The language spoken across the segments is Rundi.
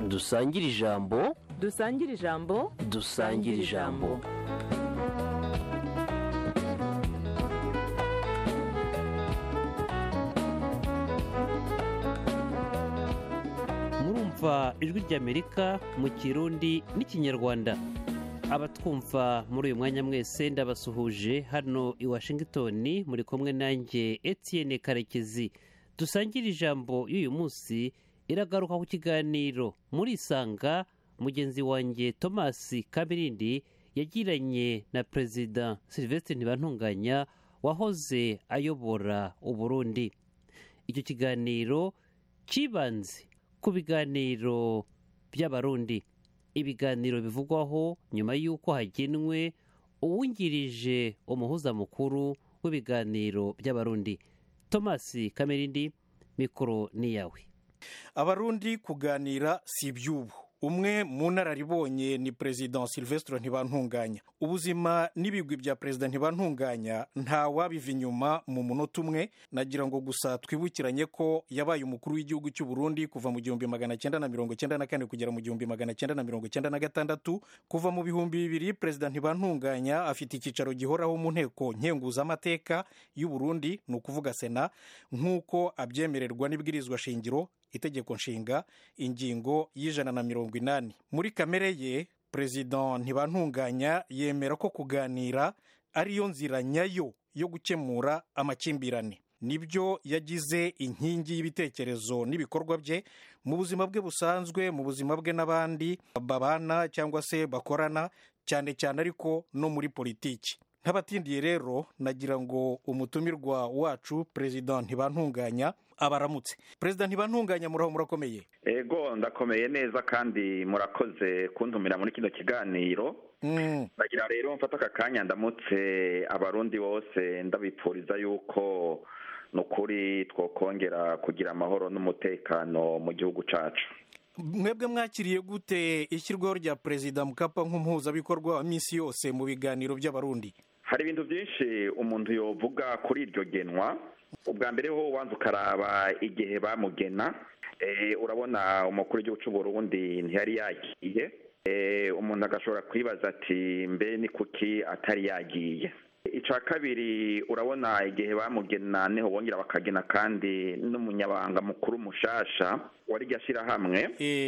dusangire ijambo dusangire ijambo dusangire ijambo murumva ijwi ry'amerika mu kirundi n'ikinyarwanda abatwumva muri uyu mwanya mwese ndabasuhuje hano i washington muri kumwe nanjye etienne karekezi dusangire ijambo y'uyu munsi iragaruka ku kiganiro muri isanga mugenzi wanjye thomas kabirindi yagiranye na perezida sylvestre ntibantunganya wahoze ayobora uburundi icyo kiganiro cyibanze ku biganiro by'abarundi ibiganiro bivugwaho nyuma y'uko hagenwe uwungirije umuhuza mukuru w'ibiganiro by'abarundi thomas kamerindi mikoro ni yawe abarundi kuganira si iby'ubu umwe mu nararibonye ni perezida silvestre ntibantunganya ubuzima n'ibigwi bya perezida ntibantunganya nta wabiva inyuma mu munota umwe nagira ngo gusa twibukiranye ko yabaye umukuru w'igihugu cy'u Burundi kuva mu gihumbi magana cyenda na mirongo cyenda na kane kugera mu gihumbi magana cyenda na mirongo cyenda na gatandatu kuva mu bihumbi bibiri perezida ntibantunganya afite icyicaro gihoraho mu nteko nkenguzamateka y'u Burundi ni ukuvuga sena nk'uko abyemererwa n'ibwirizwa shingiro itegeko nshinga ingingo y'ijana na mirongo inani muri kamere ye perezida ntibantunganya yemera ko kuganira ariyo nzira nyayo yo gukemura amakimbirane nibyo yagize inkingi y'ibitekerezo n'ibikorwa bye mu buzima bwe busanzwe mu buzima bwe n'abandi babana cyangwa se bakorana cyane cyane ariko no muri politiki ntabatindiye rero nagira ngo umutumirwa wacu perezida ntibantunganya abaramutse perezida ntibantunganya muraho murakomeye ego ndakomeye neza kandi murakoze kuntumira muri kino kiganiro ndagira rero mfata aka kanya ndamutse abarundi bose ndabipfuriza yuko ni ukuri twakongera kugira amahoro n'umutekano mu gihugu cyacu mwebwe mwakiriye gute ishyirwaho rya perezida mukapa nk'umuhuzabikorwa wa minsi yose mu biganiro by'abarundi hari ibintu byinshi umuntu yovuga kuri iryo genwa ubwa mbere ho wanza ukaraba igihe bamugena urabona umukuru w'igihugu cy'u Burundi ntiyari yagiye umuntu agashobora kwibaza ati mbe ni kuki atari yagiye icya kabiri urabona igihe bamugena niho bongera bakagena kandi n'umunyabanga mukuru mushasha wari iryo shyirahamwe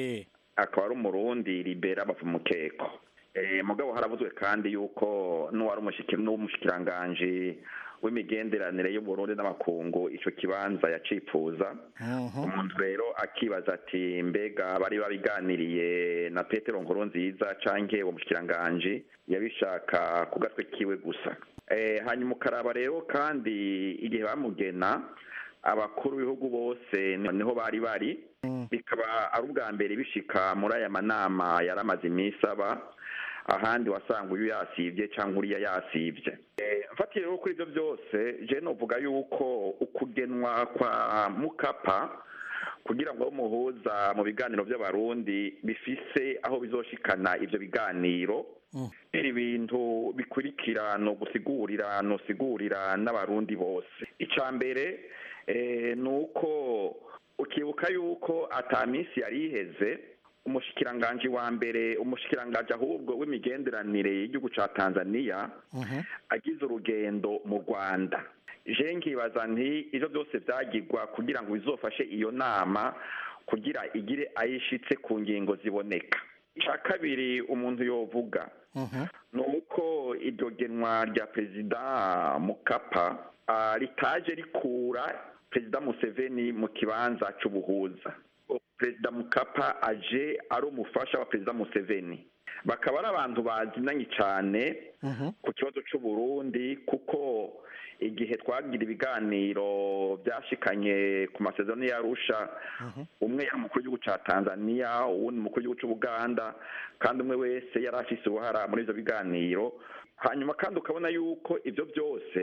akaba ari umurundi libera bava umukeko mugabo haravuzwe kandi yuko n'uwari umushikiranganji w'imigenderanire y'uburundi n'amakungu icyo kibanza yacifuza umuntu rero akibaza ati mbega bari babiganiriye na petero nkuru nziza cyangwa uwo mushikiranganji yabishaka ku gatwe kiwe gusa hanyuma ukaraba rero kandi igihe bamugena abakuru b'ibihugu bose niho bari bari bikaba ari ubwa mbere bishika muri aya manama yari amaze iminsi aba ahandi wasanga uyu yasibye cyangwa uriya yasibye mfatiye rero kuri ibyo byose je novuga yuko ukugenwa kwa mukapa kugira ngo umuhuza mu biganiro by'abarundi bifise aho bizoshikana ibyo biganiro biri bintu bikurikira no gusigurira no sigurira n'abarundi bose icya mbere ni uko ukibuka yuko ataminsi yari iheze umushikiranganji wa mbere umushikiranganji ahubwo w'imigenderanire y'igihugu cya tanzania agize urugendo mu rwanda je nkibaza nti ibyo byose byagirwa kugira ngo bizofashe iyo nama kugira igire ayishitse ku ngingo ziboneka icya kabiri umuntu yovuga ni uko iryo genwa rya perezida mukapa ritaje rikura perezida museveni mu kibanza cy'ubuhuza perezida mukapa aje ari umufasha wa perezida museveni bakaba ari abantu bazinanye cyane ku kibazo cy'uburundi kuko igihe twagira ibiganiro byashikanye ku masezerano y'arusha umwe yari umukuru w'igihugu cya tanzania uwundi umukuru w'igihugu cy'ubuganda kandi umwe wese yari afise uruhara muri ibyo biganiro hanyuma kandi ukabona yuko ibyo byose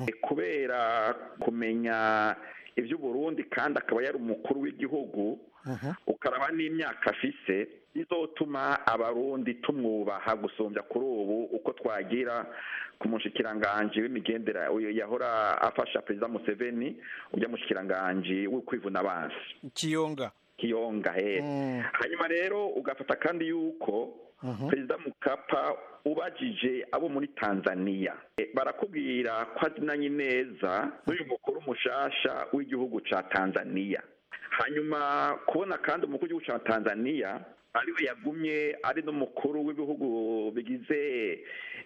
kubera kumenya iby'uburundi kandi akaba yari umukuru w'igihugu ukaraba n'imyaka afise bizotuma abarundi tumwubaha gusumbya kuri ubu uko twagira ku mushikiranganji w'imigendera uyu yahora afasha perezida museveni ujya mushikiranganji w'ukwivuna abansi kiyonga kiyonga he Mm. hanyuma rero ugafata kandi yuko perezida mukapa ubajije abo muri tanzania E, barakubwira ko azinanye neza n'uyu mukuru mushasha w'igihugu ca tanzania hanyuma kubona kandi umukuru w'igihugu ca tanzania ariwe yagumye ari n'umukuru w'ibihugu bigize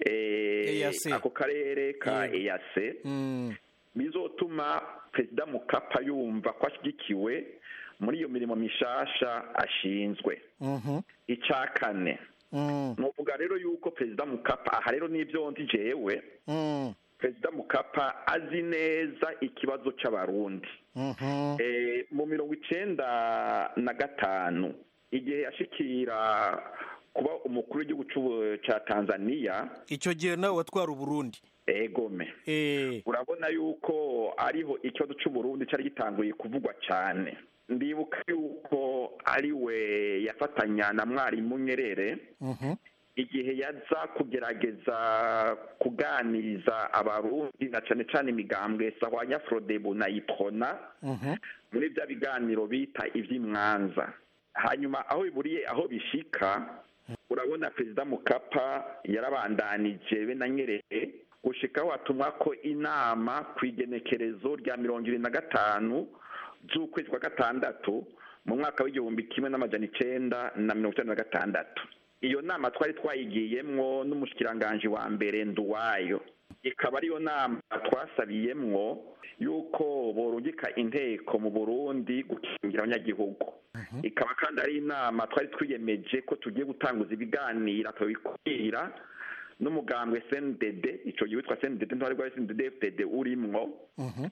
eh, EAC. ako karere ka Yego. eyase Mm. bizotuma perezida mukapa yumva ko ashyigikiwe muri iyo mirimo mishasha ashinzwe Mhm. icya kane Mm. nuvuga rero yuko perezida mukapa aha rero n'ibyo ndi jewe Mm. perezida mukapa azi neza ikibazo cy'abarundi Mhm. Eh, mu mirongo icenda na gatanu igihe yashikira kuba umukuru w'igihugu c'ubu- ca tanzania icyo gihe nawe watwara uburundi egome Eh. urabona yuko ariho ikibazo cy'uburundi cyari gitanguye kuvugwa cyane ndibuka yuko ari we yafatanya na mwarimu nyerere Mhm. igihe yaza kugerageza kuganiriza abarundi na cyane cyane imigambwe sahwanya frodebu na iprona Mhm. muri bya biganiro bita iby'imwanza hanyuma aho biburiye aho bishika urabona perezida mukapa yarabandanije be na nyerere gushika aho hatumwa ko inama ku igenekerezo rya mirongo irindwi na gatanu z'ukwezi kwa gatandatu mu mwaka w'igihumbi kimwe n'amajana icenda na mirongo icyenda na gatandatu iyo nama twari twayigiyemwo n'umushikiranganji wa mbere nduwayo ikaba ariyo nama twasabiyemwo yuko borungika inteko mu burundi gukingira abanyagihugu ikaba kandi ari inama twari twiyemeje ko tugiye gutanguza ibiganiro tukabikubwira n'umugambwe sndd ico gihe witwa sndd ntwari rwa sndd fdd urimwo Mhm.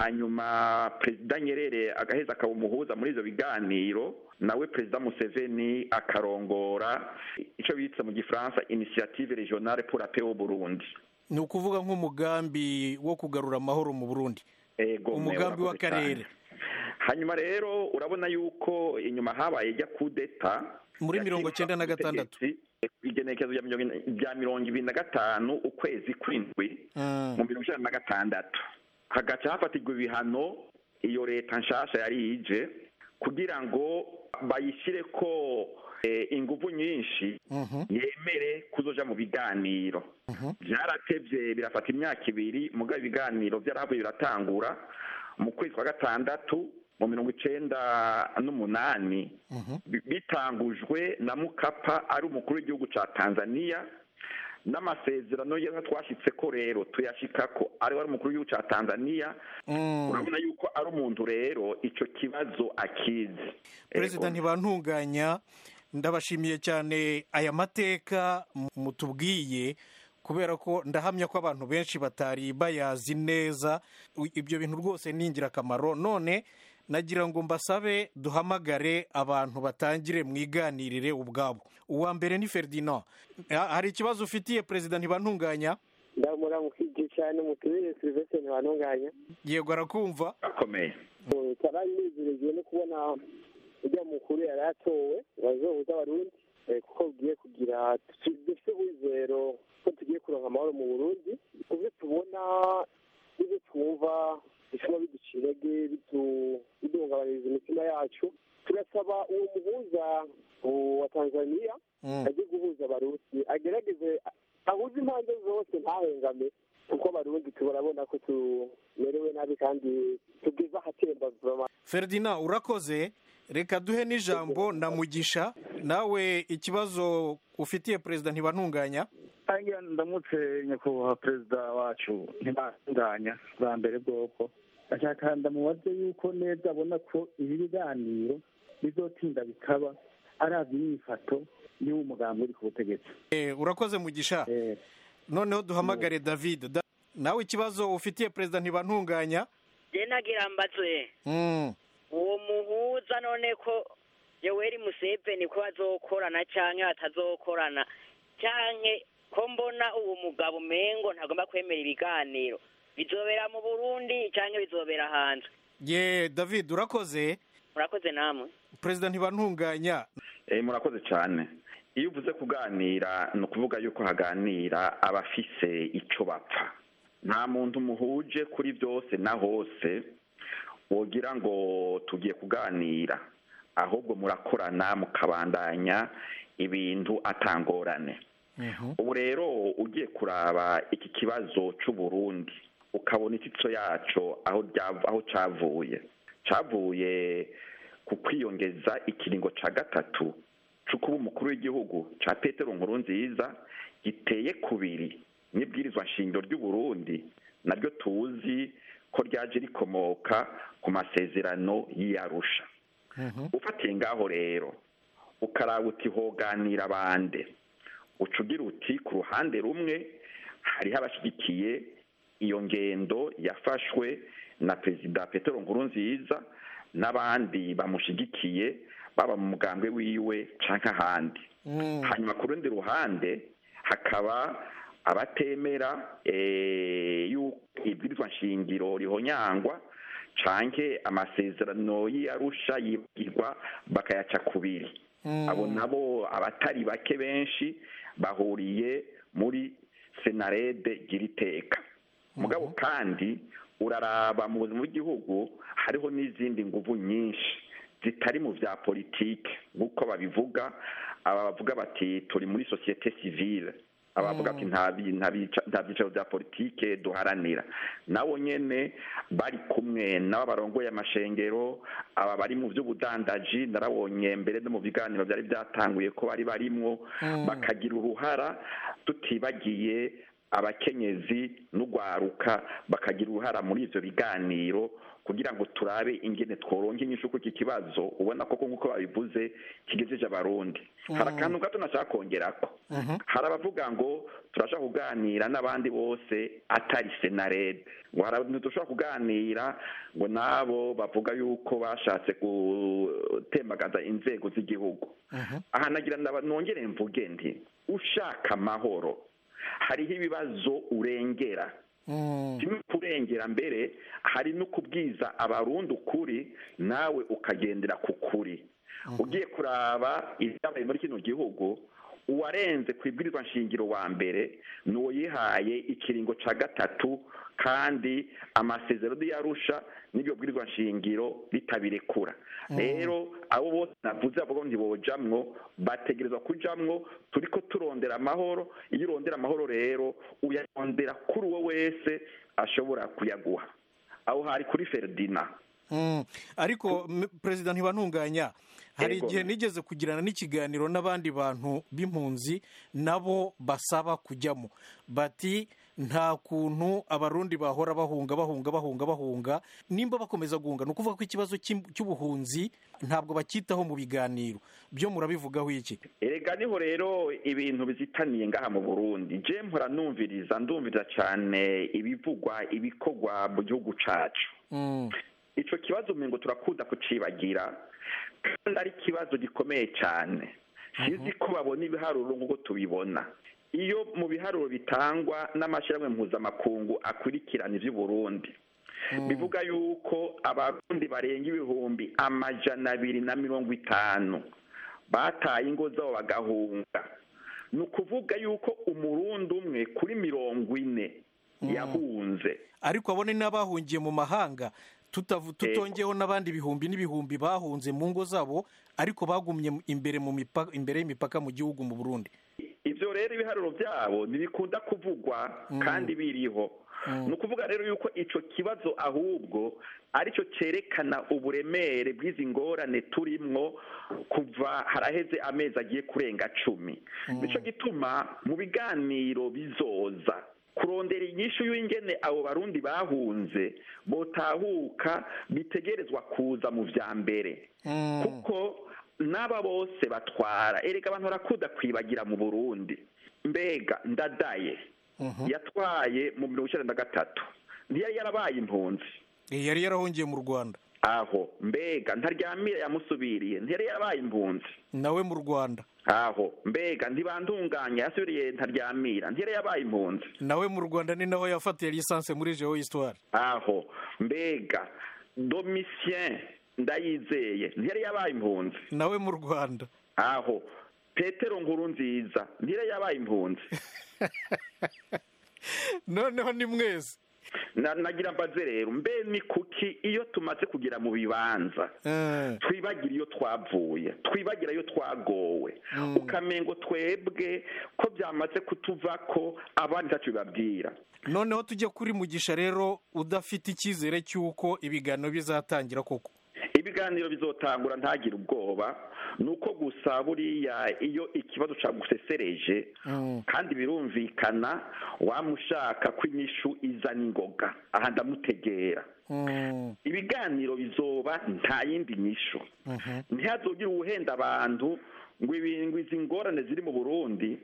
hanyuma perezida nyerere agaheza akaba umuhuza muri ivyo biganiro nawe perezida museveni akarongora ico bitse mu gifaransa initiative regionale pour la paix au burundi ni ukuvuga nk'umugambi wo kugarura amahoro mu burundi Ego, umugambi murakoze w'akarere cyane. hanyuma rero urabona yuko inyuma habaye ijya kudeta Muri mirongo cyenda na gatandatu. igenekezo rya mirongo rya mirongo ibiri na gatanu ukwezi kw'indwi Mm. mu mirongo icyenda na gatandatu hagaca hafatirwa ibihano iyo leta nshasha yari ije kugira ngo bayishyire ko eh, ingufu nyinshi Mhm. yemere kuzoja mu biganiro byaratevye birafata imyaka ibiri mugabo ibiganiro byarahavuye biratangura mu kwezi kwa gatandatu mu mirongo icenda n'umunani bi- bitangujwe na mukapa ari umukuru w'igihugu ca tanzania n'amasezerano yamwe twashitse ko rero tuyashika ko ari wari umukuru w'igihugu ca tanzania Mm. urabona yuko ari umuntu rero ico kibazo akizi perezida Ego. ntibantunganya ndabashimiye cyane aya mateka mu- mutubwiye kubera ko ndahamya ko abantu benshi batari bayazi neza U- ibyo bintu rwose ni ingirakamaro none nagira ngo mbasabe duhamagare abantu batangire mwiganirire ubwabo uwa mbere ni ferdinand Ha- hari ikibazo ufitiye perezida ntibantunganya ndamuramukije cyane mutubire silvestre ntibantunganya yego arakumva akomeye taranezerewe no kubona ujya mukuru yari atowe bazohuza abarundi eh, kuko bugiye kugira dufite wizero ko tugiye kuronka amahoro mu burundi kubyo tubona n'ibyo twumva bituma biduca intege bidu- biduhungabaniriza imitima yacu turasaba uwo muhuza uwo wa tanzania Mm. ajye guhuza abarundi agerageze ahuze impande zose ntahengame kuko abarundi turabona ko tumerewe nabi kandi tugeze ahatemba vuba ferdinand urakoze reka duhe n'ijambo na mugisha nawe ikibazo ufitiye perezida ntibantunganya Hanyuma ndamutse nyakubahwa perezida wacu ntibandanya bwa mbere bwoko ndashaka ndamubaze yuko neza abona ko ibi biganiro bizotinda bikaba aravye imyifato y'uwo mugambi uri ku butegetsi Eh, urakoze mugisha Eh, noneho duhamagare david Da- nawe ikibazo ufitiye perezida ntibantunganya je nagira mbaze Mm, uwo muhuza none ko yoweri museveni ko bazokorana canke batazokorana canke ko mbona uwo mugabo umengo ntagomba kwemera ibiganiro bizobera mu burundi canke bizobera hanze ye david urakoze murakoze namwe perezida ntibantunganya Eh, murakoze cyane iyo uvuze kuganira ni ukuvuga yuko haganira abafise ico bapfa nta muntu muhuje kuri byose na hose wogira ngo tugiye kuganira ahubwo murakorana mukabandanya ibintu atangorane ubu rero ugiye kuraba iki kibazo cy'uburundi ukabona ititso yaco aho aho cyavuye cyavuye ku kwiyongeza ikiringo cya gatatu cyo kuba umukuru w'igihugu cya petero nkuru nziza giteye kubiri n'ibwirizwa nshingiro ry'uburundi naryo tuzi ko ryaje rikomoka ku masezerano y'iyarusha ufatiye ngaho rero ukaraba uti hoganira bande uca ugira uti ku ruhande rumwe hariho abashyigikiye iyo ngendo yafashwe na perezida petero nkuru nziza n'abandi bamushyigikiye baba mu mugambwe wiwe cyangwa ahandi hanyuma ku rundi ruhande hakaba abatemera yuko ibwirizwa nshingiro rihonyangwa canke amasezerano y'iyarusha yibwirwa bakayaca kubiri abo nabo abatari bake benshi bahuriye muri senarede giriteka mugabo kandi uraraba mu buzima bw'igihugu hariho n'izindi nguvu nyinshi zitari mu bya politike nk'uko babivuga abavuga bati turi muri sosiyete sivile abavuga ati nta byicaro bya politike duharanira nabo nyine bari kumwe n'abo barongoye amashengero aba bari mu by'ubudandaji narabonye mbere no mu biganiro byari byatanguye ko bari barimwo bakagira uruhara tutibagiye abakenyezi n'ugwaruka bakagira uruhara muri ivyo biganiro kugira ngo turabe ingene tworonka inyishu ku iki kibazo ubona koko nk'uko babivuze kigejeje abarundi hari akantu gato nashaka kongerako hari abavuga ngo turashaka kuganira n'abandi bose atari senarede ngo hari abantu dushobora kuganira ngo nabo bavuga yuko bashatse gutembagaza inzego z'igihugu aha nagira nongere mvuge nti ushaka amahoro hariho ibibazo urengera kimwe kurengera mbere hari no kubwiza abarundi ukuri nawe ukagendera ku kuri ugiye kuraba ibyabaye muri kino gihugu uwarenze ku ibwirizwa nshingiro wa mbere ni uwo yihaye ikiringo cya gatatu kandi amasezerano yarusha n'iryo bwirizwa nshingiro ritabirekura rero abo bose navuze bavuga ngo ntibojamwo bategerezwa kujamwo turi ko turondera amahoro iyo urondera amahoro rero uyarondera kuri uwo wese ashobora kuyaguha aho hari kuri feridina ariko perezida ntibantunganya hari igihe nigeze kugirana n'ikiganiro n'abandi bantu b'impunzi nabo basaba kujyamo bati nta kuntu abarundi bahora bahunga bahunga bahunga bahunga nimba bakomeza guhunga ni ukuvuga ko ikibazo cy'ubuhunzi ntabwo bacyitaho mu biganiro byo murabivugaho iki erega niho rero ibintu bizitaniye ngaha mu burundi je mpora numviriza ndumviriza cyane ibivugwa ibikorwa mu gihugu cacu icyo kibazo ngo turakunda kucibagira kandi ari ikibazo gikomeye cyane sizi ko babona ibiharuro nk'uko tubibona iyo mu biharuro bitangwa n'amashyirahamwe mpuzamakungu akurikirana iby'uburundi bivuga yuko abarundi barenga ibihumbi amajana abiri na mirongo itanu bataye ingo zabo bagahunga ni ukuvuga yuko umurundi umwe kuri mirongo ine yahunze ariko abone n'abahungiye mu mahanga tutongeho n'abandi bihumbi n'ibihumbi bahunze mu ngo zabo ariko bagumye imbere mu mipaka imbere y'imipaka mu gihugu mu burundi ibyo rero ibiharuro byabo ntibikunda kuvugwa kandi biriho ni ukuvuga rero yuko icyo kibazo ahubwo aricyo cyerekana uburemere bw'izi ngorane turimwo kuva haraheze amezi agiye kurenga cumi nicyo gituma mu biganiro bizoza kurondera inyishu y'ingene abo barundi bahunze botahuka bitegerezwa kuza mu vya mbere kuko n'aba bose batwara erega abantu barakunda kwibagira mu burundi mbega ndadaye yatwaye mu mirongo icyenda na gatatu ntiyari yarabaye impunzi yari yarahungiye mu rwanda aho mbega ntaryamire yamusubiriye ntiyari yarabaye impunzi nawe mu rwanda aho mbega ntibandunganya yasubiriye ntaryamira ntiyari yabaye impunzi nawe mu rwanda ni naho yafatiye lisansi muri jewo histoire aho mbega domisien ndayizeye ntiyari yabaye impunzi nawe mu rwanda aho petero nkuru nziza ntiyari yabaye impunzi noneho ni mwese Na- nagira mbaze rero mbe ni kuki iyo tumaze kugera mu bibanza Eh, twibagira iyo twavuye twibagira iyo twagowe ukamengo twebwe ko byamaze kutuva ko abandi ntacyo bibabwira noneho tujye kuri mugisha rero udafite icyizere cy'uko ibiganiro bizatangira koko ibiganiro bizotangura ntagire ubwoba ni uko gusa buriya iyo ikibazo cyagusesereje Mm. kandi birumvikana wamushaka ko inyishu iza n'ingoga aha ndamutegera Mm. ibiganiro bizoba nta yindi nyishu ntihazogire uwuhenda abantu ngo ibi- ngo izi ngorane ziri mu burundi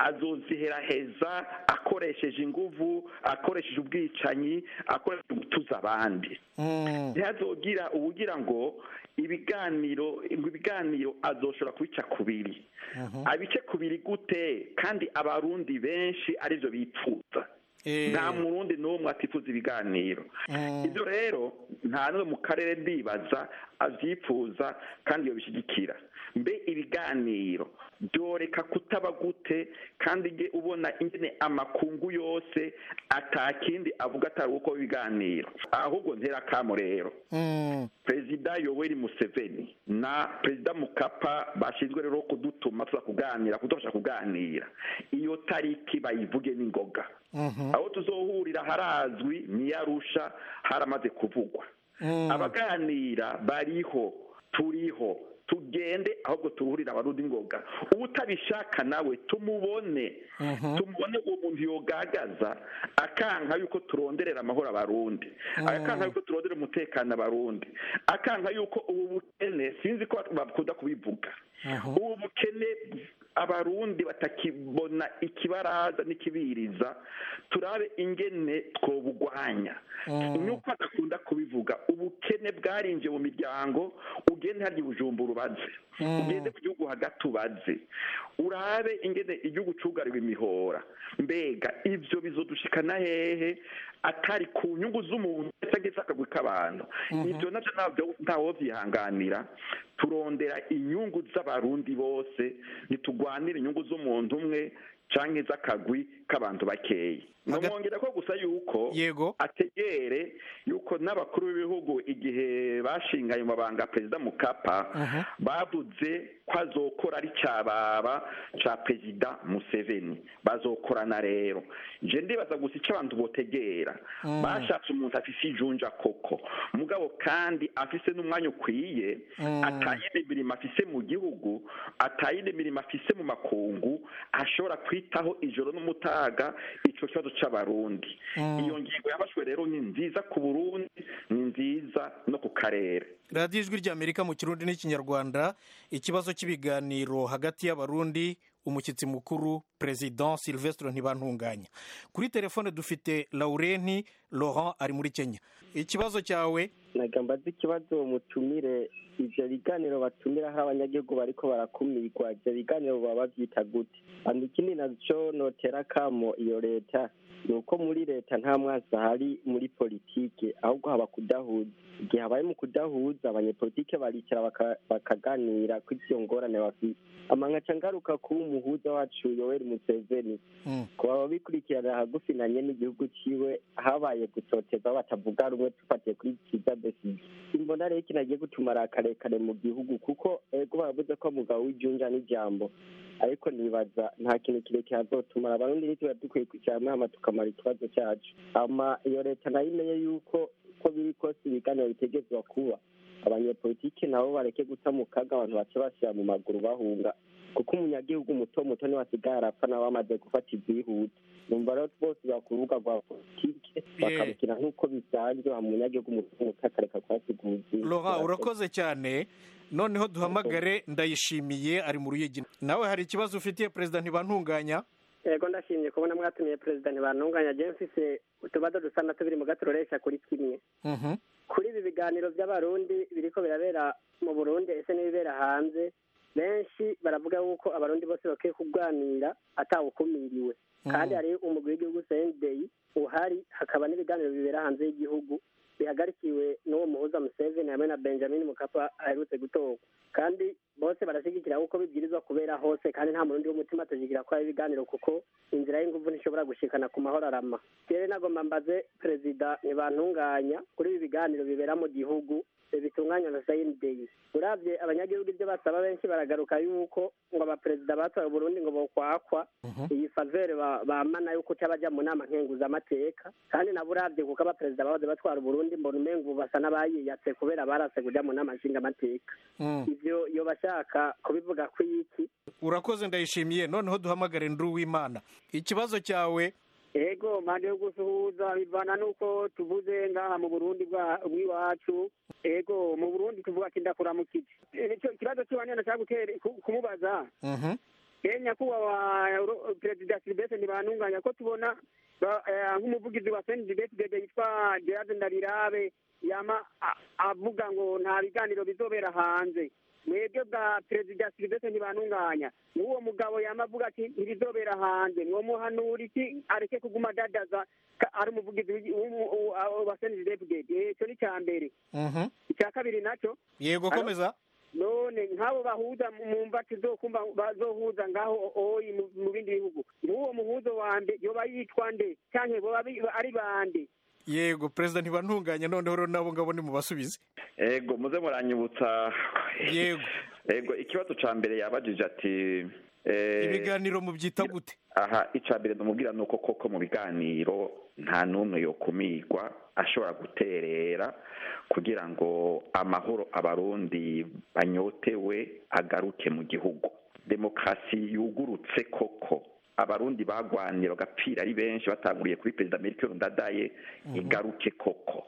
azoziheraheza akoresheje inguvu akoresheje ubwicanyi akoresheje gutuza abandi Mm. ntihazogira ubugira ngo ibiganiro ngo ibiganiro azoshobora kubica kubiri abice kubiri gute kandi abarundi benshi aribyo bipfuza Eh. nta murundi n'umwe atifuza ibiganiro Mm. ibyo rero nta n'umwe mu karere ndibaza abyipfuza kandi iyo bishyigikira mbe ibiganiro byoreka kutaba gute kandi nge ubona ingene amakungu yose atakindi avuga atari uko ibiganiro ahubwo ntera akamo rero Mm. perezida yoweri museveni na perezida mukapa bashinzwe rero kudutuma tuza kuganira kudufasha kuganira iyo tariki bayivuge n'ingoga Mhm. aho tuzohurira harazwi niyarusha haramaze kuvugwa Mm. abaganira bariho turiho tugende ahubwo turuhurira abarundi ngoga utabishaka nawe tumubone tumubone uwo muntu yogagaza akanka yuko turonderera amahoro abarundi akanka yuko turondera umutekano abarundi akanka yuko ubu bukene sinzi ko bakunda kubivuga ubu bukene abarundi batakibona ikibaraza n'ikibiriza turabe ingene twobugwanya nuko adakunda kubivuga ubukene bwarinjiye mu miryango ugende harya bujumbura ubaze ugende mu gihugu hagati ubaze urabe ingene igihugu cugariwe imihora mbega ivyo bizodushikana hehe atari ku nyungu z'umuntu ageze akagwi k'abantu ivyo navyo ntabyo ntawovyihanganira turondera inyungu z'abarundi bose ntitugwanire inyungu z'umuntu umwe canke z'akagwi k'abantu bakeyi nomwongera ko gusa yuko yego ategere yuko n'abakuru b'ibihugu igihe bashinga ayo mabanga perezida mukapa bavuze ko azokora ari cyababa ca perezida museveni bazokorana rero je ndibaza gusa ico abantu botegera bashatse umuntu afise ijunja koko mugabo kandi afise n'umwanya ukwiye atayindi mirimo afise mu gihugu atayindi mirimo afise mu makungu ashobora kwitaho ijoro n'umutaga ico kibazo c'abarundi iyo ngingo yafashwe rero ni nziza ku burundi ni nziza no ku karere radiyo ijwi ry'amerika mu kirundi n'ikinyarwanda ikibazo cy'ibiganiro hagati y'abarundi umushyitsi mukuru perezida silvestre ntibantunganya kuri telefone dufite laurenti laurent ari muri kenya ikibazo cyawe nagambaza ikibazo mutumire ivyo biganiro batumiraho abanyagihugu bariko barakumirwa ivyo biganiro baba bavyita gute hano ikindi naco notera kamo iyo leta ni uko muri leta nta mwansi ahari muri politike ahubwo haba kudahuza igihe habaye mu kudahuza abanyepolitike baricara baka- bakaganira ko ivyo ngorane bafite amangaca ngaruka kuba umuhuza wacu yoweri museveni Mm. ku baba bikurikirana hagufi na nyene igihugu ciwe habaye gutoteza batavuga rumwe tufatiye kuri kiza besige imbona rero kinagiye gutumara karekare mu gihugu kuko ego baravuze ko mugabo w'ijunja n'ijambo ariko nibaza nta kintu kirekire hazotumara abarundi nituba dukwiye kwicara hamwe hama tukamara ikibazo cyacu hama iyo leta nayo imenye yuko uko biri kose ibiganiro bitegezwa kuba abanyepolitike nabo bareke guta mu kaga abantu bace bashyira mu maguru bahunga kuko umunyagihugu muto muto niwe asigaye arapfa nawe amaze gufata ibyihuta numva rero bose bakurubuga rwa politike bakabukina nk'uko bisanzwe hama umunyagihugu muto muto akareka kuhasiga ubuzima laurent urakoze cyane noneho duhamagare ndayishimiye ari mu ruyigi nawe hari ikibazo ufitiye perezida ntibantunganya yego ndashimye kubona mwatumiye perezida ntibantunganya je mfise utubazo dusa na tubiri mu gaturoresha kuri kimwe Mhm. kuri ibi biganiro by'abarundi biriko birabera mu burundi ese n'ibibera hanze benshi baravuga yuko abarundi bose bakwiye kuganira atawukumiriwe kandi hari umugwi w'igihugu sendeyi uhari hakaba n'ibiganiro bibera hanze y'igihugu bihagarikiwe n'uwo muhuza museveni hamwe na benjamin mukapa aherutse gutorwa kandi bose barashyigikira kuko bibwirizwa kubera hose kandi nta murundi w'umutima atashigikira ko ibiganiro kuko inzira y'inguvu ntishobora gushikana ku mahoro arama rero nagomba mbaze perezida ntibantunganya kuri ibi biganiro bibera mu gihugu bitunganywa na sayini deyi uravye abanyagihugu ibyo basaba benshi baragaruka yuko ngo abaperezida batoye uburundi ngo bokwakwa iyi favere bamana yuko uca baja mu nama nkenguzamateka kandi nabo uravye kuko abaperezida bahoze batwara uburundi mbona umengo ubu basa n'abayiyatse kubera barase kuja mu nama nshingamateka ivyo iyo bashaka kubivuga ko iki urakoze ndayishimiye noneho duhamagare nduru w'imana ikibazo cyawe ego mpande yo gusuhuza bivana n'uko tuvuze ngaha mu burundi bw'iwacu ego mu burundi tuvuga ati ndakuramukije ikibazo cy'iwanyu nashaka kumubaza e nyakubahwa perezida silvestre ntibantunganya ko tubona nk'umuvugizi wa senidibesibebe yitwa gerard ndabirabe yama avuga ngo nta biganiro bizobera hanze mwebwe bwa perezida silvestre ntibantunganya n'uwo mugabo yama avuga ati ntibizobera hanze mwomuhanura iki areke kuguma adadaza ari umuvugizi wa senidibesibebe icyo ni icya mbere icya kabiri nacyo yego komeza none nk'abo bahuza mu mva tuzokumva bazohuza ngaho oyi mu bindi bihugu n'uwo muhuzo wande yoba yitwa nde cyangwa boba ari bande yego perezida ntibantunganya noneho rero nabo ngabo ni mubasubize yego muze muranyibutsa yego yego ikibazo cya mbere yabajije ati ibiganiro mubyita gute aha icya mbere ndamubwira ni uko koko mu biganiro nta n'umwe yokumirwa ashobora guterera kugira ngo amahoro abarundi banyotewe agaruke mu gihugu demokarasi yugurutse koko abarundi bagwanye bagapfira ari benshi batanguriye kuri perezida Melchior Ndadaye igaruke koko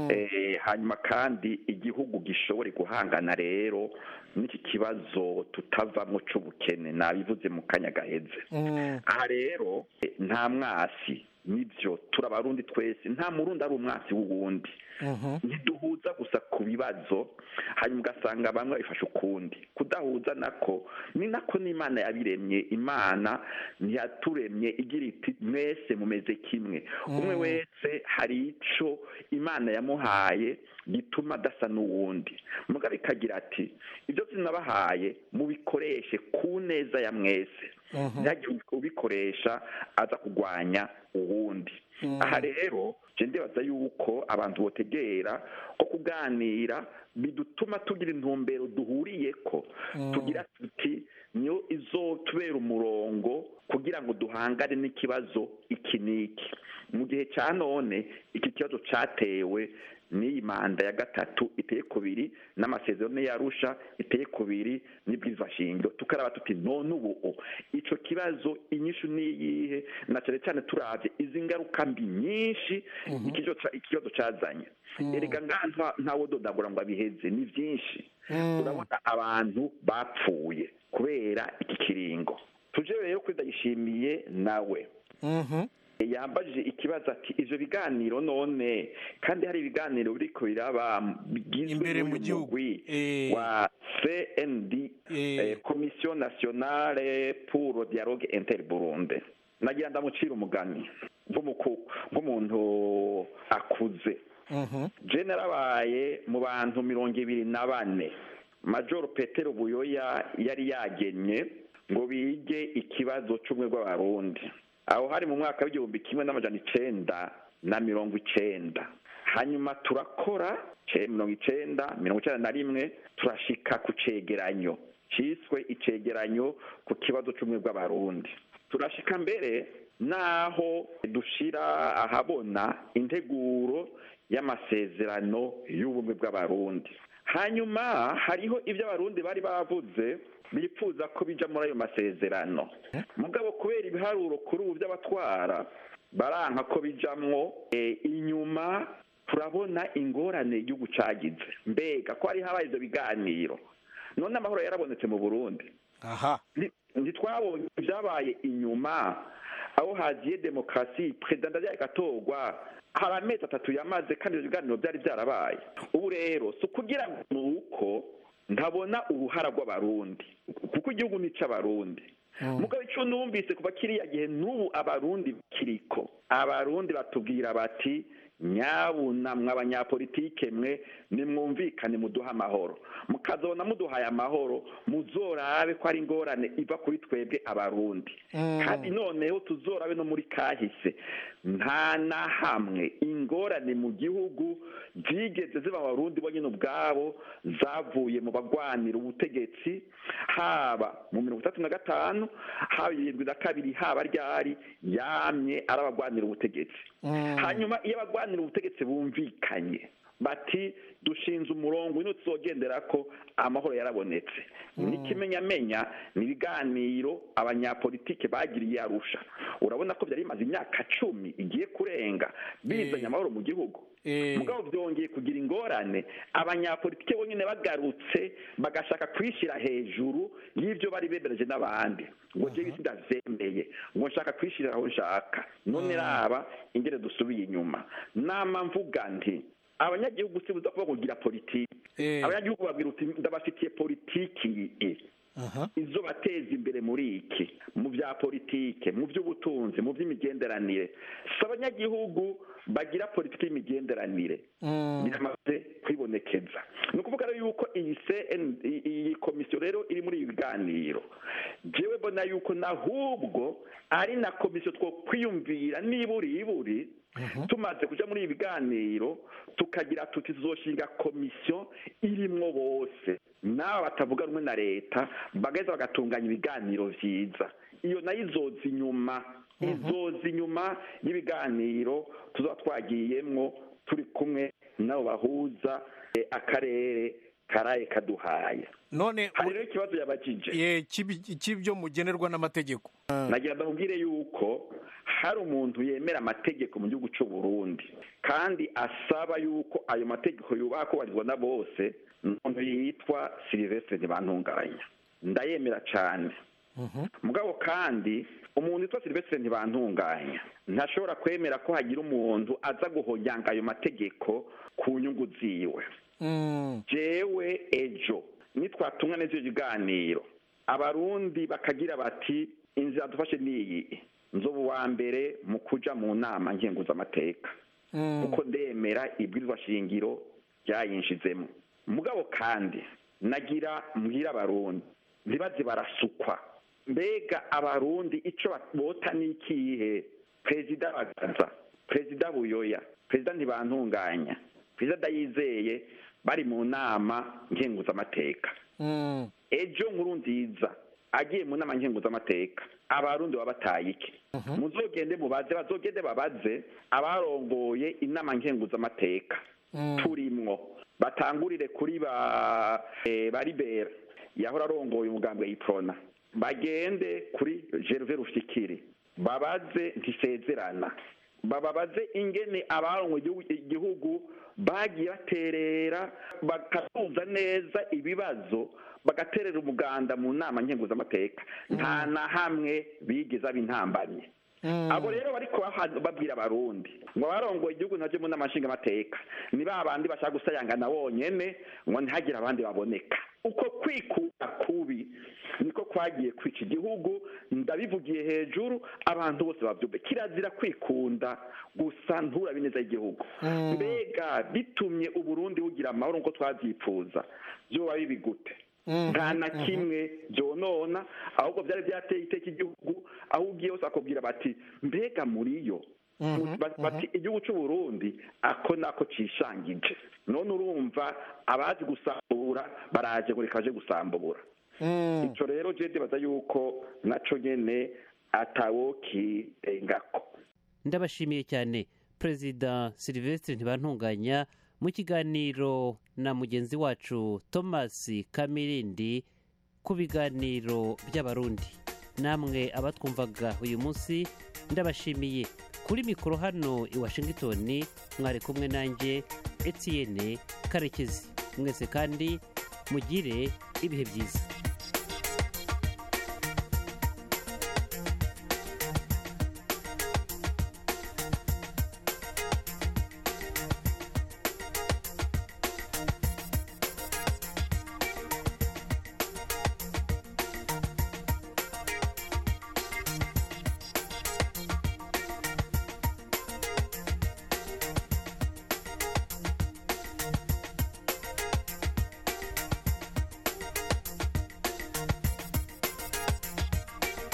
hanyuma kandi igihugu gishobore guhangana rero n'iki kibazo tutavamo cy'ubukene nabivuze mu kanya gaheze aha rero nta mwasi nibyo turabarundi twese nta murundi ari umwasi w'uwundi ntiduhuza gusa ku bibazo hanyuma ugasanga bamwe babifashe ukundi kudahuza nako ni nako n'imana yabiremye imana ntiyaturemye igira iti mwese mumeze kimwe umwe wese hari icyo imana yamuhaye gituma adasa n'uwundi mugabo ikagira ati ibyo sinabahaye mubikoreshe ku neza ya mwese ntihagire ubikoresha aza kurwanya uwundi aha rero ndibaza yuko abantu botegera ko kuganira bidutuma tugira intumbero duhuriye ko tugira tuti niyo izotubera umurongo kugira ngo duhangane n'ikibazo iki n'iki mu gihe cya none iki kibazo cyatewe n'iyi manda ya gatatu iteye kubiri n'amasezerano yarusha iteye kubiri n'ibwizashingiro tukaraba tuti none ubu icyo kibazo inyishu niyihe na cyane cyane turabye izi ngaruka mbi nyinshi ikibazo cyazanye erega ngaha ntawe dodagura ngo abiheze ni byinshi urabona abantu bapfuye kubera iki kiringo tuje rero kuri ndayishimiye nawe yambajije ikibazo ati ivyo biganiro none kandi hari ibiganiro biriko biraba bigizwe n'umugwi wa cnd commission nationale pour le dialogue interburunde nagira ndamucira umugani nk'umuntu akuze je narabaye mu bantu mirongo ibiri na bane major petero buyoya yari yagenye ngo bige ikibazo c'ubumwe bw'abarundi aho hari mu mwaka w'igihumbi kimwe n'amajana icenda na mirongo icenda hanyuma turakora mirongo icenda mirongo icenda na rimwe turashika ku cegeranyo ciswe icegeranyo ku kibazo c'ubumwe bw'abarundi turashika mbere naho dushira ahabona integuro y'amasezerano y'ubumwe bw'abarundi hanyuma hariho ibyo abarundi bari bavuze bifuza ko bija muri ayo masezerano mugabo kubera ibiharuro kuri ubu by'abatwara baranka ko bijamwo inyuma turabona ingorane igihugu cagize mbega ko hari habaye ivyo biganiro none amahoro yarabonetse mu burundi aha ntitwabonye ibyabaye inyuma aho hagiye demokarasi perezida ndadaye agatorwa hari amezi atatu yamaze kandi ibyo biganiro byari byarabaye ubu rero si ukugira ngo ni uko ntabona uruhara rw'abarundi kuko igihugu ni icy'abarundi mugabo icyo numvise kuva kiriya gihe n'ubu abarundi kiriko abarundi batubwira bati nyabuna mwe abanyapolitike mwe nimwumvikane muduha amahoro mukazabona muduhaye amahoro muzorabe ko ari ingorane iva kuri twebwe abarundi kandi noneho tuzorabe no muri kahise nta na hamwe ingorane mu gihugu zigeze ziba abarundi bo nyine ubwabo zavuye mu bagwanira ubutegetsi haba mu mirongo itatu na gatanu haba irindwi na kabiri haba ryari yamye ari abagwanira ubutegetsi hanyuma iyo abagwanira ubutegetsi bumvikanye bati dushinze umurongo ino tuzogendera ko amahoro yarabonetse n'ikimenyamenya ni ibiganiro abanyapolitike bagiriye arusha urabona ko byari bimaze imyaka cumi igiye kurenga bizanye amahoro mu gihugu mugabo byongeye kugira ingorane abanyapolitike bonyine bagarutse bagashaka kwishyira hejuru y'ibyo bari bemereje n'abandi ngo njyewe isi ndazemeye ngo nshaka kwishyirira aho nshaka none raba ingene dusubiye inyuma nama mvuga nti abanyagihugu si buza kuba kugira politiki abanyagihugu babwira uti ndabafitiye politiki izo bateza imbere muri iki mu bya politike mu by'ubutunzi mu by'imigenderanire si abanyagihugu bagira politiki y'imigenderanire biramaze kwibonekeza ni ukuvuga rero yuko iyi iyi komisiyo rero iri muri ibi biganiro jewe mbona yuko nahubwo ari na komisiyo two kwiyumvira niburi iburi tumaze kujya muri ibi biganiro tukagira tuti tuzoshinga komisiyo irimwo bose n'aba batavuga rumwe na leta bagaheza bagatunganya ibiganiro byiza iyo nayo izoza inyuma izoza inyuma y'ibiganiro tuzaba twagiyemwo turi kumwe n'abo bahuza akarere karaye kaduhaye none hari rero ikibazo yabajije cy'ibyo mugenerwa n'amategeko nagira ndamubwire yuko hari umuntu yemera amategeko mu gihugu cy'u Burundi kandi asaba yuko ayo mategeko yubaha kubahirizwa na bose umuntu yitwa silivestre ntibantunganya ndayemera cyane mugabo kandi umuntu witwa silivestre ntibantunganya ntashobora kwemera ko hagira umuntu aza guhonyanga ayo mategeko ku nyungu ziwe jewe ejo nitwatumwa neza ibiganiro abarundi bakagira bati inzira dufashe niyi nzoba uwa mbere mu kuja mu nama nkenguzamateka kuko ndemera ibwirizwa shingiro ryayinshizemo mugabo kandi nagira mbwira abarundi ntibaze barasukwa mbega abarundi ico bota n'ikihe perezida bagaza perezida buyoya perezida ntibantunganya perezida ndayizeye bari mu nama nkenguzamateka ejo nkuru nziza agiye mu nama nkenguzamateka abarundi baba bataye iki muzogende mubaze bazogende babaze abarongoye inama nkenguzamateka turimwo batangurire kuri ba baribera yahora arongoye umugambi wa iprona bagende kuri gerve rushikiri babaze ntisezerana bababaze ingene abarongoye igihugu bagiye baterera bakatuza neza ibibazo bagaterera umuganda mu nama nkenguzamateka nta na hamwe bigeze ab'intambamye abo rero bariko babwira abarundi ngo barongoye igihugu ntajye mu nama nshingamateka ni ba bandi bashaka gusayangana bonyene ngo ntihagire abandi baboneka uko kwikura kubi niko kwagiye kwica igihugu ndabivugiye hejuru abantu bose babyumve kirazira kwikunda gusa nturabe neza igihugu mbega bitumye uburundi bugira amahoro nk'uko twabyifuza byoba bibi gute nta na kimwe byonona ahubwo byari byateye iteka igihugu aho ugiye hose akubwira bati mbega muri yo bati igihugu cy'u Burundi ako nako cishangije none urumva abazi gusambura baraje ngo rekaje gusambura icyo rero je ndibaza yuko naco nyene atawokirengako ndabashimiye cyane perezida silivestre ntibantunganya mu kiganiro na mugenzi wacu thomas kamirindi ku biganiro by'abarundi namwe abatwumvaga uyu munsi ndabashimiye kuri mikoro hano i washington mwari kumwe nanjye etienne karekezi mwese kandi mugire ibihe byiza